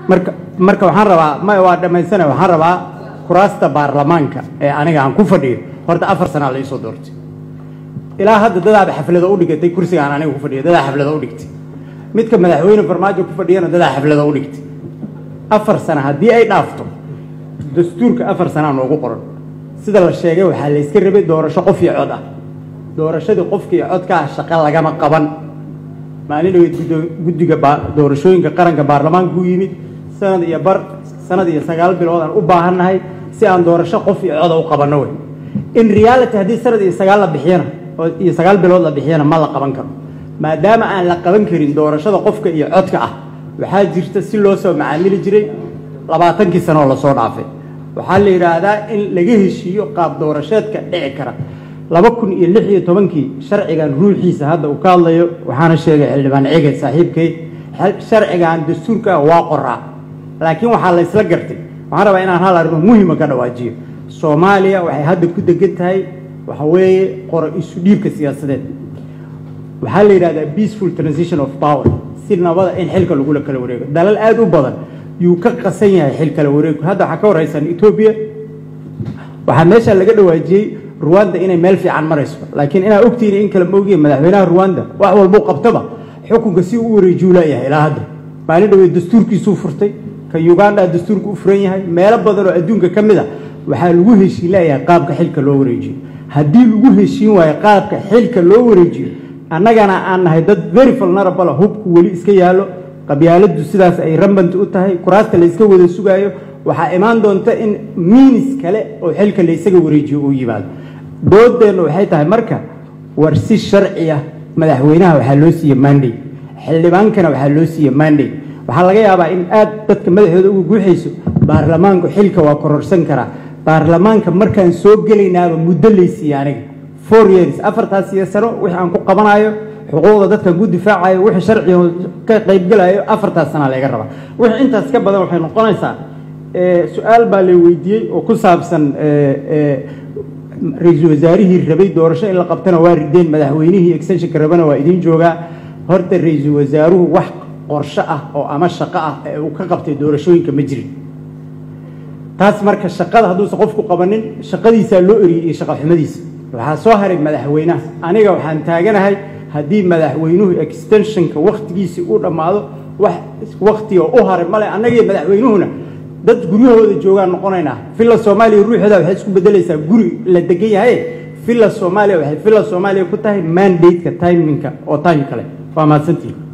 marka marka waxaan rabaa ma waa dhammaysana waxaan rabaa kuraasta baarlamaanka ee aniga aan ku fadhiyo horta afar sanaa la iisoo doortay ilaa hadda dadaaba xaflado u dhigatay kursiga aan aniga ku fadhiyo dadaa xaflado u dhigtay midka madaxweyne farmaajo ku fadhiyana dadaa xaflado u dhigtay afar sana haddii ay dhaafto dastuurka afar sanaa noogu qoran sida la sheegay waxaa la iska rabay doorasho qof iyo cod ah doorashadii qofka iyo codka ah shaqo lagama qaban maalin dhaweyd guddo- guddiga baa- doorashooyinka qaranka baarlamaanka u yimid sanad iyo bar sanad iyo sagaal bilood aan u baahannahay si aan doorasho qof iyo coda u qabanno wey in reality haddii sanad iyo sagaal la bixiyana oo iyo sagaal bilood la bixiyana ma la qaban karo maadaama aan la qaban karin doorashada qofka iyo codka ah waxaa jirta si loo soo macaamili jiray labaatankii sano oo lasoo dhaafay waxaa la yidhaahdaa in laga heshiiyo qaab doorasheedka dhici kara laba kun iyo lix iyo tobankii sharcigan ruuxiisa hadda uu ka hadlayo waxaana sheegay xildhibaan cege saaxiibkay xel- sharcigan dastuurka ah waa qoraa laakiin waxaa la isla gartay waxaan rabaa inaan hal arrimo muhima ka dhawaajiyo soomaaliya waxay hadda ku degan tahay waxa weeye qoro isu dhiibka siyaasadeed waxaa la yidhahdaa peaceful transition of power si nabada in xilka lagula kala wareego dalal aad u badan yuu ka qasan yahay xil kala wareegu hadda waxaa ka horeysan etoobiya waxaa meesha laga dhawaajiyey ruwanda inay meel fiican marayso laakiin inaa ogtihiin in kala moogiya madaxweynaha ruwanda wax walbuu qabtaba xukunka si u wareejiyu leeyahay ilaa hadda maalin dhaweed dastuurkiisuu furtay ka uganda dastuurku u furan yahay meelo badan oo adduunka ka mid a waxaa lagu heshiin leeyahay qaabka xilka loo wareejiyo haddii lagu heshiin waayo qaabka xilka loo wareejiyo annagana aan nahay dad very vulnerable hubku weli iska yaallo qabyaaladu sidaas ay rambant u tahay kuraasta la iska wada sugaayo waxaa imaan doonta in miinis kale oo xilka la isaga wareejiyo uu yimaado doodeenna waxay tahay marka war si sharci ah madaxweynaha waxaa loo siiye manday xildhibaankana waxaa loo siiye manday waxaa laga yaabaa in aad dadka madaxooda uga guuxayso baarlamaanku xilka waa kororsan karaa baarlamaanka markaan soo gelaynaaba muddo laysiiye aniga four years afartaas iyo sano wixii aan ku qabanayo xuquuqda dadkan ku difaacayo wixii sharciga ka qaybgelayo afartaas sanaa laga rabaa wixii intaas ka badan waxay noqonaysaa eh, su-aal baa la weydiiyey oo ku saabsan eh, eh, ra-iisul wasaarihii rabay doorasho in la qabtana waa rideen madaxweynihii extensionka rabana waa idiin joogaa horta ra-iisul wasaaruhu wax qorsho ah oo ama shaqo ah ee uu ka qabtay doorashooyinka ma jirin taas marka shaqada hadduusan qofku qabanin shaqadiisaa loo eriyey iyo shaqo xumadiisa waxaa soo haray madaxweynaha aniga waxaan taaganahay haddii madaxweynuhu extensionka wakhtigiisii u dhammaado wax wakhtiga u haray male annagiyo madaxweynuhuna dad guryahooda joogaan noqonaynaa villa soomaaliya ruuxeeda waxay isku bedelaysaa guri la degan yahay villa soomaaliya waxay villa soomaaliya ku tahay mandate-ka timingka oo time kale waa mahadsantihin